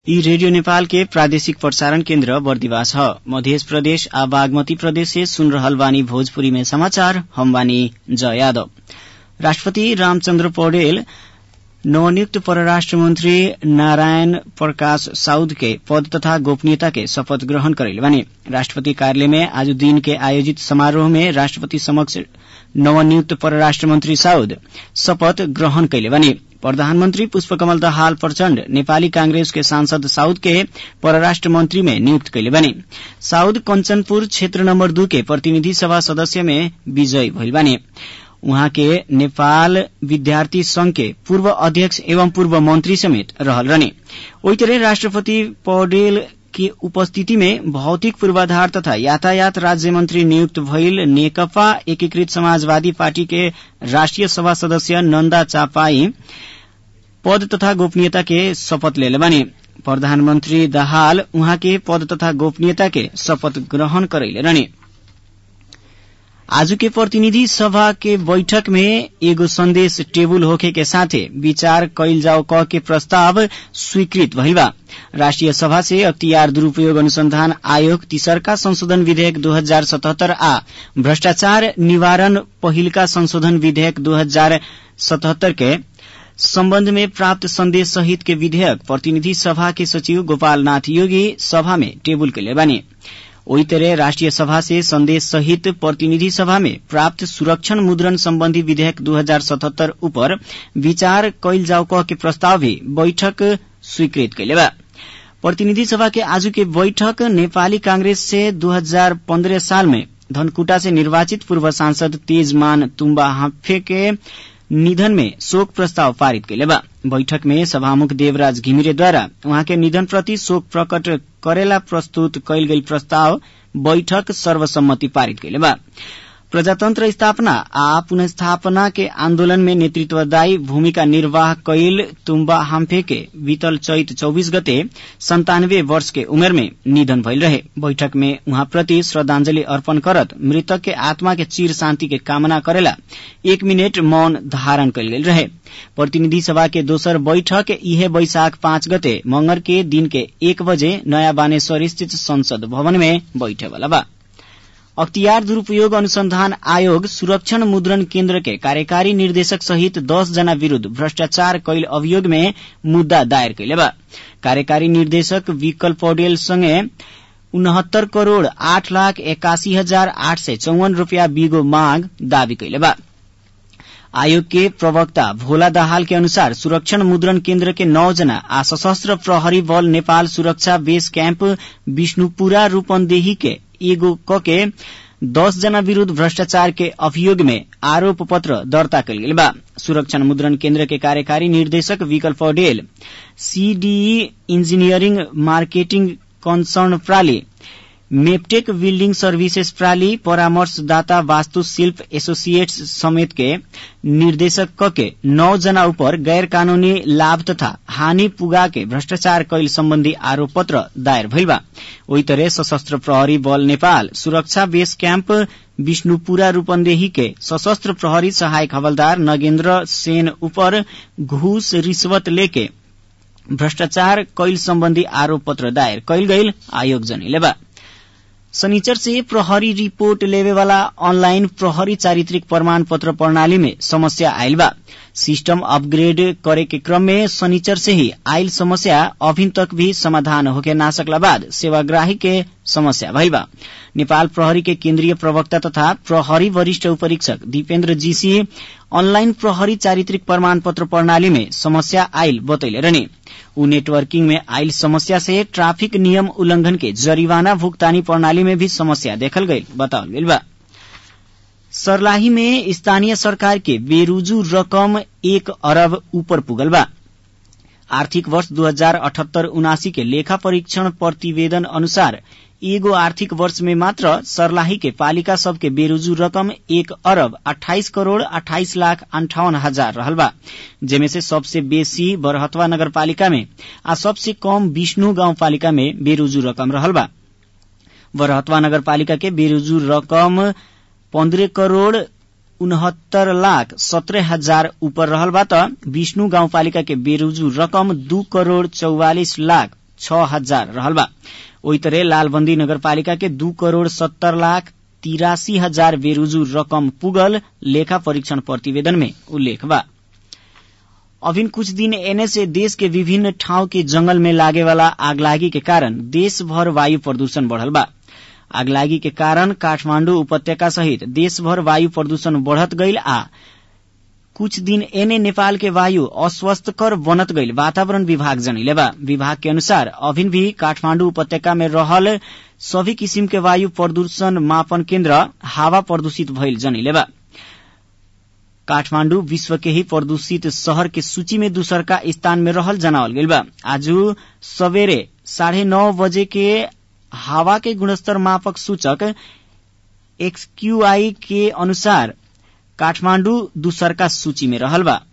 यी रेडियो नेपाल के प्रादेशिक प्रसारण केन्द्र बर्दिवास ह मधेश प्रदेश आ बागमती प्रदेश से सुन रहल बानी भोजपुरी में समाचार हम बानी जय यादव राष्ट्रपति रामचन्द्र पौडेल नवनियुक्त परराष्ट्र मंत्री नारायण प्रकाश साउद के पद तथा गोपनीयता के शपथ ग्रहण करैले बानी राष्ट्रपति कार्यालय में आज दिन के आयोजित समारोह में राष्ट्रपति समक्ष नवनियुक्त परराष्ट्र मंत्री साउद शपथ ग्रहण कैले बानी प्रधानमन्त्री पुष्पकमल दाहाल प्रचण्ड नेपाली कांग्रेस के सांसद साउद के परराष्ट्र मंत्री में नियुक्त कैले बानी साउद कञ्चनपुर क्षेत्र नम्बर दू के प्रतिनिधि सभा सदस्य में विजयी भइल बानी उहाँ के नेपाल विद्यार्थी संघ के पूर्व अध्यक्ष एवं पूर्व मंत्री समेत रहल रहने ओही तरह राष्ट्रपति पौडेल की उपस्थिति में भौतिक पूर्वाधार तथा यातायात राज्य मंत्री नियुक्त भइल नेकपा एकीकृत समाजवादी पार्टी के राष्ट्रिय सभा सदस्य नन्दा चापाई पद तथा गोपनीयता के शपथ लेले बानी प्रधानमन्त्री दाहाल उहाँ के पद तथा गोपनीयता के शपथ ग्रहण करैले रहने आज के प्रतिनिधि सभा के बैठक में एगो संदेश टेबुल होखे के साथे विचार कैल जाओ क के प्रस्ताव स्वीकृत भइल बा राष्ट्रिय सभा से अख्तियार दुरूपयोग अनुसंधान आयोग तीसरका संशोधन विधेयक 2077 आ भ्रष्टाचार निवारण पहिलका संशोधन विधेयक 2077 के सम्बन्ध में प्राप्त संदेश सहित के विधेयक प्रतिनिधि सभा के सचिव गोपाल नाथ योगी सभा में टेबुल कैले बानी ओही तरह राष्ट्रिय सभा से संदेश सहित प्रतिनिधि सभा में प्राप्त सुरक्षण मुद्रण सम्बन्धी विधेयक 2077 उपर विचार कैल जाओ कह के प्रस्ताव भी बैठक स्वीकृत कैले बा प्रतिनिधि सभा के आज के बैठक नेपाली कांग्रेस से 2015 साल में धनकुटा से निर्वाचित पूर्व सांसद तेजमान तुम्बा हाफे के निधन में शोक प्रस्ताव पारित कैले बा बैठक में सभामुख देवराज घिमिरेद्वारा उहाँ के निधन प्रति शोक प्रकट करेला प्रस्तुत कैल गई प्रस्ताव बैठक सर्वसम्मति पारित कैले बा प्रजातन्त्र स्थापना आ पुनस्थापना के आन्दोलन में नेतृत्वदायी भूमिका निर्वाह कैल तुम्बा हाम्फे के बीतल चैत चौबीस गते संतानवे वर्ष के उमेर में निधन भइल रहे बैठक में उहाँ प्रति श्रद्धांजलि अर्पण करत मृतक के आत्मा के चिर शान्ति के कामना करेला एक मिनट मौन धारण कैल गेल रहे प्रतिनिधि सभा के दोसर बैठक इहे बैशाख पाँच गते मंगर के दिन के एक बजे नयाँ बानेश्वर स्थित संसद भवन में बैठे वाला बा अख्तियार दुरूपयोग अनुसंधान आयोग सुरक्षण मुद्रण केन्द्र के कार्यकारी निर्देशक सहित दस जना विरूद्ध भ्रष्टाचार कैल अभियोग में मुद्दा दायर कैले बा कार्यकारी निर्देशक विकल पौडेल संगे उनहत्तर करोड़ आठ लाख एकासी हजार आठ सय चौवन रूपियाँ बिगो माग दावी कैले बा आयोग के प्रवक्ता भोला दाहाल के अनुसार सुरक्षण मुद्रण केन्द्र के नौ जना आ सशस्त्र प्रहरी बल नेपाल सुरक्षा बेस कैम्प विष्णुपुरा रूपन्देही के एगो क के दस जना विरूद्ध भ्रष्टाचार के अभियोग में आरोप पत्र दर्ता कल गेल बा सुरक्षण मुद्रण केन्द्र के कार्यकारी निर्देशक Vikal Poudel CDE engineering marketing concern प्राली मेपटेक बिल्डिंग सर्विसेज प्राली परामर्शदाता वास्तुशिल्प एसोसिएट्स समेत के निर्देशक क के नौ जना ऊपर गैर कानूनी लाभ तथा हानि पुगा के भ्रष्टाचार कैल सम्बन्धी आरोप पत्र दायर भइल बा ओही तरह सशस्त्र प्रहरी बल नेपाल सुरक्षा बेस कैम्प विष्णुपुरा रूपन्देही के सशस्त्र प्रहरी सहायक हवलदार नगेन्द्र सेन ऊपर घूस रिश्वत लेके भ्रष्टाचार कैल सम्बन्धी आरोप पत्र दायर कैल गईल आयोग जनैले बा शनिचर से प्रहरी रिपोर्ट लेवे वाला ऑनलाइन प्रहरी चारित्रिक प्रमाण पत्र प्रणाली में समस्या आयल बा सिस्टम अपग्रेड करे के क्रम में शनिचर से ही आयल समस्या अभी तक भी समाधान होके ना सकला बाद सेवाग्राही के समस्या भइल बा नेपाल प्रहरी के केन्द्रीय प्रवक्ता तथा प्रहरी वरिष्ठ उपरीक्षक दीपेन्द्र जीसी ऑनलाइन प्रहरी चारित्रिक प्रमाण पत्र प्रणाली में समस्या आयल बतैले रहने उ नेटवर्किंग में आयल समस्या से ट्राफिक नियम उल्लंघन के जरिवाना भुगतानी प्रणाली में भी समस्या देखल गई बतावल गईल बा सरलाही में स्थानीय सरकार के बेरुजू रकम एक अरब ऊपर पुगल बा आर्थिक वर्ष दू हजार अठहत्तर उनासी के लेखा परीक्षण प्रतिवेदन अनुसार एगो आर्थिक वर्ष में मात्र सरलाही के पालिका सब के बेरोजू रकम एक अरब अठाइस करोड़ अठाइस लाख अंठावन हजार रहल बा जेमे से सबसे बेसी बरहतवा नगरपालिका में आ सबसे कम विष्णु गाउँपालिका में बेरोजू रकम रहल बा बरहतवा नगरपालिका के बेरोजू रकम पन्द्रह करोड़ उनहत्तर लाख सत्रह हजार ऊपर रहल बा त विष्णु गाउँपालिका के बेरोजू रकम दू करोड़ चौवालिस लाख छ हजार रहल बा ओही तरह लालबंदी नगरपालिका के दू करोड़ सत्तर लाख तिरासी हजार बेरुजू रकम पुगल लेखा परीक्षण प्रतिवेदन में उल्लेख बा अभिन कुछ दिन एने से देश के विभिन्न ठाउँ के जंगल में लागे वाला आगलागी के कारण देशभर वायु प्रदूषण बढ़ल बा आगलागी के कारण काठमाण्डु उपत्यका सहित देशभर वायु प्रदूषण बढ़त गईल आ कुछ दिन एने नेपाल के वायु अस्वस्थकर बनत गईल वातावरण विभाग जनैले बा विभाग के अनुसार अभिन भी काठमाण्डु उपत्यका में रहल सभी किसिम के वायु प्रदूषण मापन केन्द्र हावा प्रदूषित भइल जनैले बा काठमाण्डु विश्व के ही प्रदूषित शहर के सूची में दूसरका स्थान में रहल जनावल गईल बा आज सवेरे साढ़े नौ बजे के हावा के गुणस्तर मापक सूचक एक्सक्यूआई के अनुसार काठमाण्डु दूसरका सूची में रहल बा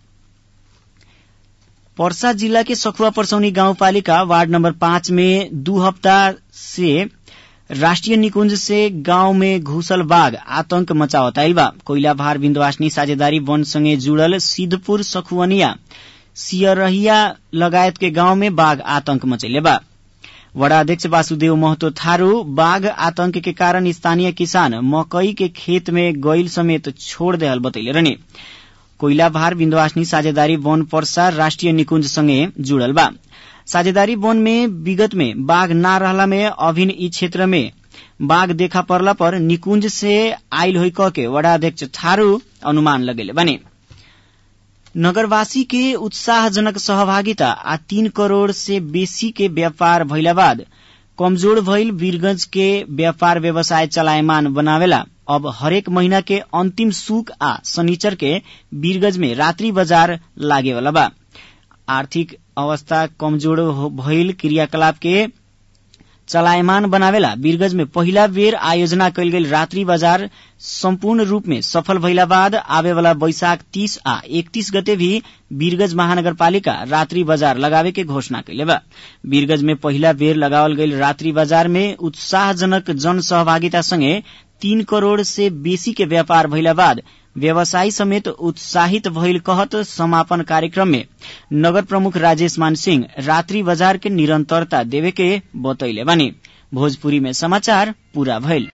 पर्सा जिला के सखुवा परसौनी गाउँपालिका वार्ड नम्बर पाँच में दू हप्ता से राष्ट्रिय निकुंज से गांव में घुसल बाघ आतंक मचावताइल बा कोइला भार बिन्दवासनी साझेदारी वनसँगै जुड़ल सिद्धपुर सखुवनिया सियरहिया लगायत के गांव में बाघ आतंक मचैले बा वडा अध्यक्ष वासुदेव महतो थारू बाघ आतंक के कारण स्थानीय किसान मकई के खेत में गईल समेत छोड़ देहल बतैले रहने कोइला भार बिन्दवासनी साझेदारी वन पर्सा राष्ट्रिय निकुंज सँगै जुड़ल बा साझेदारी वन में विगत में बाघ ना रहला में अभिन ई क्षेत्र में बाघ देखा परला पर निकुंज से आयल होइ के वडा अध्यक्ष थारू अनुमान लगेले बने नगरवासी के उत्साहजनक सहभागिता आ तीन करोड़ से बेसी के व्यापार भइला बाद कमजोर भइल वीरगंज के व्यापार व्यवसाय चलायमान बनावेला अब हरेक महीना के अंतिम सुक आ शनिचर के वीरगंज में रात्रि बाजार लागेवाला बा आर्थिक अवस्था कमजोर भइल क्रियाकलाप के चलायमान बनावेला वीरगंज में पहिला बेर आयोजना कयल गेल रात्रि बाजार सम्पूर्ण रूप में सफल भइला बाद आवेवाला वैशाख तीस आ एकतीस गते भी वीरगंज महानगरपालिका रात्रि बाजार लगावे के घोषणा कैले बा वीरगंज में पहिला बेर लगावल गईल रात्रि बाजार में उत्साहजनक जन सहभागिता संगे तीन करोड़ से बेसी के व्यापार भइला बाद व्यवसायी समेत उत्साहित भइल कहत समापन कार्यक्रम में नगर प्रमुख राजेश मान सिंह रात्रि बाजार के निरंतरता देवे के बतैले बानी भोजपुरी में समाचार पूरा भइल